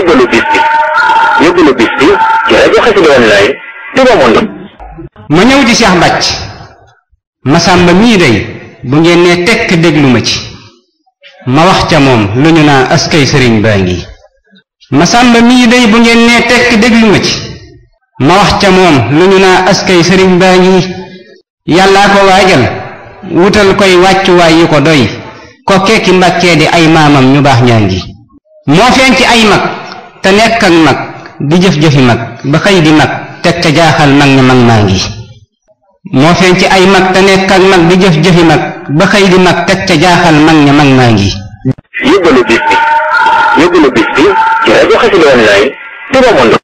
yóbbalu bis bi yóbbalu bis bi ci rajo Xassida Online Touba Monde ma ñëw ci Cheikh Bàcc Masamba mii day bu ngeen nee tekk déglu ma ci ma wax ca moom lu ñu naa askay sëriñ baa ngi Masamba mii day bu ngeen nee tekk déglu ma ci ma wax ca moom lu ñu naa askay sëriñ baa ngi yàllaa ko waajal wutal koy wàccuwaay yu ko doy ko kekki mbàkkee di ay maamam ñu baax ñaa ngi moo feeñ ci ay mag te nekk ak mag di jëf-jëfi mag ba xëy di mag teg ca jaaxal mag ña mag maa ngi moo feeñ ci ay mag te nekk ak mag di jëf-jëfi mag ba xëy di mag teg ca jaaxal mag ña mag maa ngi yóbbalu bis bi yóbbalu bis bi ci rajo Xassida Online Touba Monde